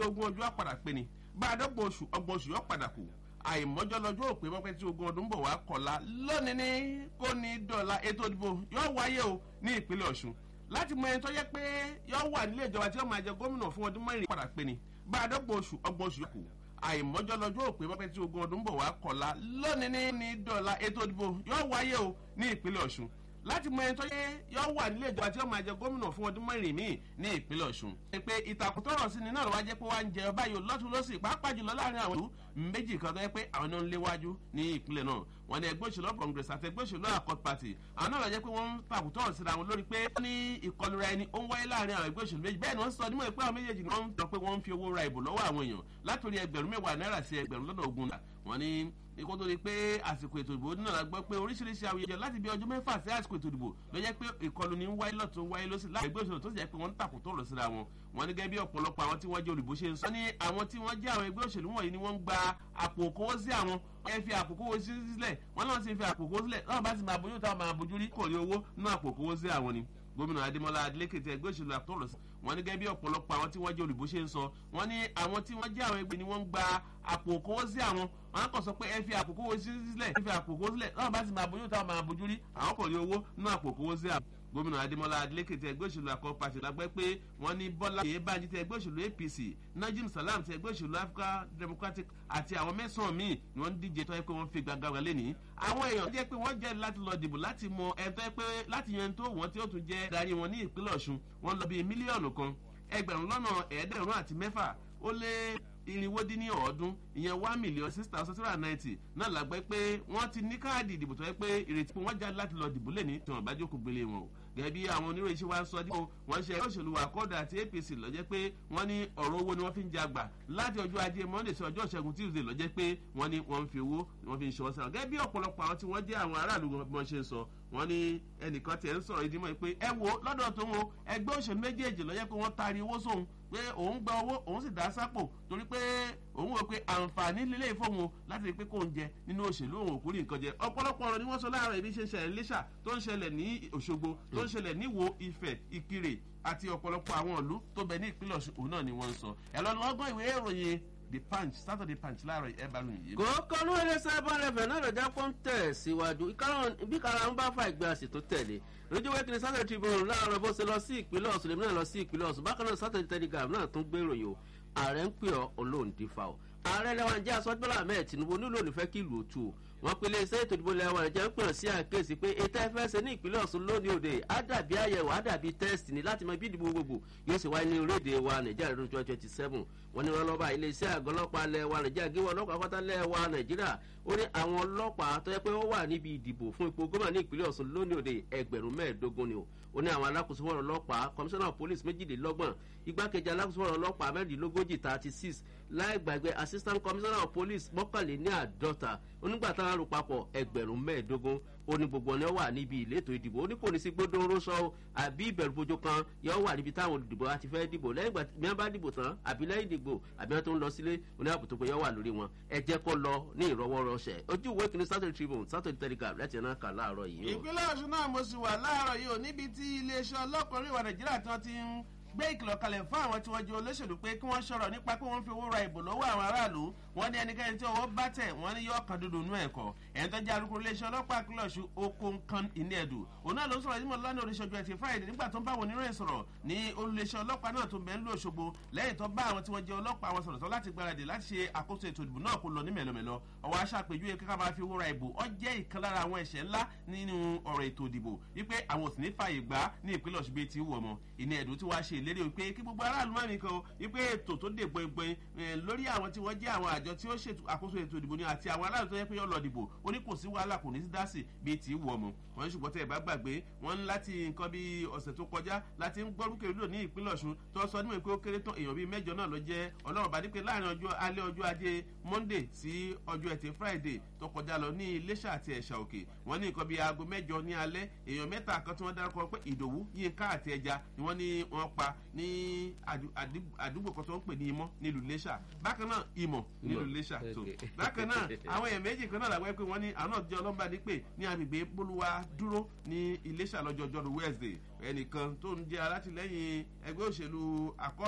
ogún ọjọ́ àpàdà pé ni bá a dọ́gbọ̀n oṣù ọgbọ̀n oṣù yóò padà kù àìmọ́jọ́ lọ́jọ́ òpè mọ́pẹ́ tí ogún ọdún bọ̀ wá kọ̀la lónìí ní kò ní dọ̀la ètò ìdìbò yóò wáyé o ní ìpínlẹ̀ ọ̀ṣun láti mọ ẹni tó yẹ pé yóò wà nílé ìjọba tí yóò máa jẹ gómìnà fún ọdún mẹ́rin padà pé ni bá a dọ́gbọ̀n oṣù ọgbọ̀n oṣù yóò kù àìmọ́jọ́ lọ́jọ́ òpè mọ́pẹ́ tí ogún ọdún bọ̀ wá kọ̀la lónìí ní ní dọ̀la ètò ìdìbò yóò wáyé o ní ìpínlẹ̀ ọ̀ṣun láti mọ ẹni tó yẹ yọ wà nílé ìjọba tí ó máa jẹ gómìnà fún ọdún mẹ́rin míì ní ìpínlẹ̀ ọ̀ṣun. pé ìtàkùn tọrọ sí ni náà lọ́wọ́ jẹ́ pé wá ń jẹ ọba yìí lọ́tún lọ́sì pàápàá jùlọ láàrin àwọn ìlú méjì kan tó yẹ pé àwọn náà ń léwájú ní ìpínlẹ̀ náà wọn ni ẹgbẹ́ òṣèlú congress àti ẹgbẹ́ òṣèlú accord party àwọn náà lọ jẹ́ pé wọ́n ń tàkùn tọrọ síra wọn lórí pé wọ́n ní ìkọlura ẹni ó ń wáyé láàrin àwọn ẹgbẹ́ òṣèlú méjì bẹ́ẹ̀ ni wọ́n sọ nímọ̀ pé àwọn méjèèjì náà ń sọ pé wọ́n ń fi owó ra ìbò lọ́wọ́ àwọn èèyàn látòrí ẹgbẹ̀rún mẹ́wàá náírà sí ẹgbẹ̀rún lọ́nà ogún náà wọ́n ní ikú tó di pé àsìkò ètò ìdìbò náà la gbọ́ pé oríṣiríṣi awuyewuye láti bí ọjọ́ mẹ́fà sí àsìkò ètò ìdìbò ló jẹ́ pé ìkọlù ní wáyé lọ́tún wáyé lọ́sí láti ẹgbẹ́ òṣèlú tó sì jẹ́ pé wọ́n ń tàkùn tó rọ̀ síra wọn wọn ní gẹ́gẹ́ bí ọ̀pọ̀lọpọ̀ àwọn tí wọ́n jẹ́ olùbó ṣe ń sọ ní àwọn tí wọ́n jẹ́ àwọn ẹgbẹ́ òṣèlú wọ̀nyí ni wọ́n ń gba àpò òkówó sí àwọn ẹ fi àpò òkówó sílẹ̀ wọ́n náà sì fi àpò òkówó sílẹ̀ náà bá sì máa bójú táwọn máa bójú rí kò rí owó nínú àpò òkówó sí àwọn ni gómìnà adémọlá adélékè tí ẹgbẹ́ òṣèlú àtọ́rọ̀ sí wọn ní gẹ́gẹ́ bí ọ̀pọ̀lọpọ̀ àwọn tí wọ́n jẹ́ olùbó ṣe ń sọ wọn ní àwọn tí wọ́n jẹ́ àwọn ẹgbẹ́ ni wọ́n ń gba àpò òkówó sí àwọn wọn kàn sọ pé ẹ fi àpò òkówó sílẹ̀ ẹ fi àpò òkówó sílẹ̀ náà bá sì máa bójú táwọn máa bójú rí àwọn kò rí owó nínú àpò òkówó sí àwọn gómìnà adémọlá adélékè tí ẹgbẹ́ òṣèlú àkọ́ pàṣẹ lágbẹ́ pé wọ́n ní bọ́lá yìí báyìí tí ẹgbẹ́ òṣèlú apc najim salam ti ẹgbẹ́ òṣèlú africa democratic àti àwọn mẹ́sàn-án míì ni wọ́n ń díje tó yẹ pé wọ́n fi gbàgbà wà lẹ́nìí. àwọn èèyàn jẹ́ pé wọ́n jẹ́ láti lọ dìbò láti mọ ẹni tó yẹ pé láti yan tó wọ́n tí ó tún jẹ́ darí wọn ní ìpínlẹ̀ ọ̀ṣun wọ́n lọ bíi mílíọ̀nù kan ẹgbẹ̀rún lọ́nà ẹ̀ẹ́dẹ̀rún àti mẹ́fà ó lé irinwó dín ní ọ̀ọ́dún ìyẹn one million six thousand three hundred ninety náà làgbẹ́ pé wọ́n ti ní káàdì ìdìbò tó yẹ pé ìrètí pé wọ́n jáde láti lọ dìbò lẹ́ni tí wọ́n bá jókòó gbélé wọn o gẹ́gẹ́ bí àwọn oníròyìn ṣe wá ń sọ dípò wọ́n ṣe ẹgbẹ́ òṣèlú àkọ́dà àti apc lọ́jẹ́ pé wọ́n ní ọ̀rọ̀ owó ni wọ́n fi ń jagbà láti ọjọ́ ajé monday sí ọjọ́ ìṣẹ́gun tuesday lọ́jẹ́ pé wọ́n ní wọ́n ń fi owó wọ́n fi ń ṣọwọ́ sára gẹ́gẹ́ bí ọ̀pọ̀lọpọ̀ àwọn tí wọ́n jẹ́ àwọn aráàlú wọn ṣe ń sọ wọ́n ní ẹnìkan tiẹ̀ ń sọ̀rọ̀ ìdímọ̀ pé ẹ wo lọ́dọ̀ tó wọn ẹgbẹ́ òṣèlú méjèèjì lọ́jẹ́ pé wọ́n taari owó sóhun pé òun gba owó òun sì dá sápò torí pé òun wò pé àǹfààní lílé ìfowópamọ́ láti rí pé kò ń jẹ nínú òṣèlú òun òkú rí nǹkan jẹ ọ̀pọ̀lọpọ̀ ọ̀rọ̀ ni wọ́n sọ láàárọ̀ ibi ṣe ń ṣẹlẹ̀ lẹ́ṣà tó ń ṣẹlẹ̀ ní òṣogbo tó ń ṣẹlẹ̀ níwò ifẹ̀ ìkirè àti ọ̀pọ̀lọpọ̀ àwọn ìlú tó bẹ ní ìpínlẹ̀ ọ̀ṣun òun náà ni wọ́n ń sọ ẹ̀ lọ́nà ọgbọ́n ìwé ìròyìn the punch saturday punch láàárọ̀ ẹ̀ bá lóyún yìí. kòókò ní ilé sábà rẹfẹ̀ náà lọ́jà pọ́n tẹ̀ síwájú bí kara ń bá fa ìgbé àsì tó tẹ̀lé lójú wẹ́kìnrin saturday tribune láàárọ̀ bó ṣe lọ sí ìpínlẹ̀ ọ̀sùn lèmi náà lọ sí ìpínlẹ̀ ọ̀sùn bákan náà saturday telegram náà tún gbé ìròyìn o ààrẹ ń pè ọ́ olóǹdífà o ààrẹ lẹ́wọ̀n jẹ́ asọ́jọ́lá ahmed tinubu nílò onífẹ́ kí ìlú òtù o wọ́n pe iléeṣẹ́ ètò ìdìbò lẹ́wọ̀n jẹ́ ń pè sí àkíyèsí pé ètò ẹ̀fẹ́sẹ̀ ní ìpínlẹ̀ ọ̀sùn lónìí òde á dàbí àyẹ̀wò á dàbí tẹ́sítì ní láti mọ bí ìdìbò gbogbo yóò sì wáyé ní orílẹ̀-èdè wa nàìjíríà lọ́dún twenty twenty seven wọ́n ní wọ́n lọ́ba iléeṣẹ́ àgọ́ ọlọ́pàá lẹ́wà nàìjíríà gé wọn ọlọ́pàá pátá lẹ́wà nàìjíríà ó ní àwọn ọlọ́pàá tó yẹ pé ó wà níbi ìdìbò fún ipò gómìnà ní ìpínlẹ̀ ọ̀sùn lónìí òde ẹgbẹ̀rún mẹ́ẹ̀ẹ́dógún ni o ó ní àwọn alákòóso fọ́ọ̀rọ̀ ọlọ́pàá komisanna police méjìlélọ́gbọ̀n igbákejì alákòóso fọ́ọ̀rọ̀ ọlọ́pàá mẹ́rìndínlógójì thirty six láì gbàgbé assistant commissioner of police mọ́kànléní àádọ́ta onígbà táwọn arò papọ̀ ẹgbẹ̀rún mẹ́ẹ̀ẹ́dógún ó ní gbogbo ọ̀nà wà níbi ìletò ìdìbò ó ní kò ní sí gbódòrò sọ àbí ìbẹ̀rù bojo kan yóò wà níbi táwọn olùdìbò àti fẹ́ dìbò lẹ́yìn ìgbà tí wọ́n bá dìbò tán àbí lẹ́yìn ìdìbò àbí wọ́n tó ń lọ sílé oní ààbò tó pé yóò wà lórí wọn ẹ jẹ́ kó lọ ní ìrọwọ́rọsẹ̀ ojú ìwé kìíní saturday tribune saturday telegraph láti ẹ̀ náà kà láàárọ̀ yìí o. ìpínlẹ̀ ọ̀ṣun náà mo sì wà láàárọ̀ yìí ò níbi tí iléeṣẹ́ ọlọ́kùnrin ìwà nàìjíríà tí wọ́n ti ń gbé ìkìlọ̀ kalẹ̀ fún àwọn tí wọ́n jẹ́ olóṣèlú pé kí wọ́n ṣọ̀rọ̀ nípa pé wọ́n fi owó ra ìbò lọ́wọ́ àwọn aráàlú wọ́n ní ẹnikẹ́ni tí ọwọ́ bá tẹ̀ wọ́n ní yọ ọkàn dúdú nú ẹ̀kọ́ ẹ̀yìn tó jẹ́ alukoro iléeṣẹ́ ọlọ́pàá akílọ̀ ṣu okonkan ìníẹ̀dù òun náà ló sọ̀rọ̀ yìí mọ̀ lánàá oríṣiríṣi ẹtì friday nígbà tó ń bá wọn oníròyìn sọ̀rọ̀ ní olùléeṣẹ́ ọlọ́pàá náà tó bẹ̀ ń lò ṣogbo lẹ́yìn tó bá àwọn tí wọ́n jẹ́ ọlọ́pàá wọn sọ̀rọ̀ tó láti gbáradì láti ṣe àkóso ètò ìdìbò náà kó lọ ní mẹ̀lọmẹ̀lọ ọwọ́ aṣàpèjúwe kíkà máa fi owó ra ìbò ọ jẹ́ ìkan lára àwọn ẹ̀ṣẹ̀ ńlá nínú ọ̀rọ̀ ètò ìdìbò wípé àwọn òsì ní fààyè gbà ní ìpínlẹ̀ ọ̀ṣun bíi ti wù ọmọ ìní ẹ̀dùn tí wàá ṣe ìlérí wípé kí gbogbo aráàlú mẹ́rin kan wípé ètò tó dè gbọ̀ngbọ̀n lórí àwọn tí wọ́n jẹ́ àwọn àjọ tí ó ṣètò àkóso ètò ìdìbò ni àti àwọn aráàlú tó yẹ pé yọ lọ dìbò ó ní kò sí wàhálà kò ní sí dásì bíi ti wù ọmọ wọn ṣùgbọ́n tẹ́ ẹ bá gbàgbé wọn ń láti nǹkan bíi ọ̀sẹ̀ tó kọjá láti ń gbọ́ rúkèrè lò ní ìpínlẹ̀ ọ̀ṣun tó sọ níwèé pé ó kéré tán èèyàn bíi mẹ́jọ náà ló jẹ́ ọlọ́run bá dípé láàrin ọjọ́ alẹ́ ọjọ́ ajé monday sí ọjọ́ ẹtì friday tó kọjá lọ ní iléṣà àti ẹ̀ṣà òkè wọ́n ní nǹkan bíi aago mẹ́jọ ní alẹ́ èèyàn mẹ́ta kan tí wọ́n dárúkọ pé ìdòwú yínká àti ẹja ni wọ́n ní wọ́n pa ní àdúgbò kan tó ń pè ní imọ́ nílùú iléṣà bákan náà ìmọ̀ nílùú iléṣà tó bákan náà àwọn èèyàn méjì kan náà làwọn pé wọ́n ní àwọn náà jẹ́ ọlọ́mbà dípè ní agbègbè bólúwa dúró ní iléṣà lọ́jọ́ ọjọ́rú wednesday ẹnìkan tó ń jẹ́ alátìlẹ́yìn ẹgbẹ́ òṣèlú akọ́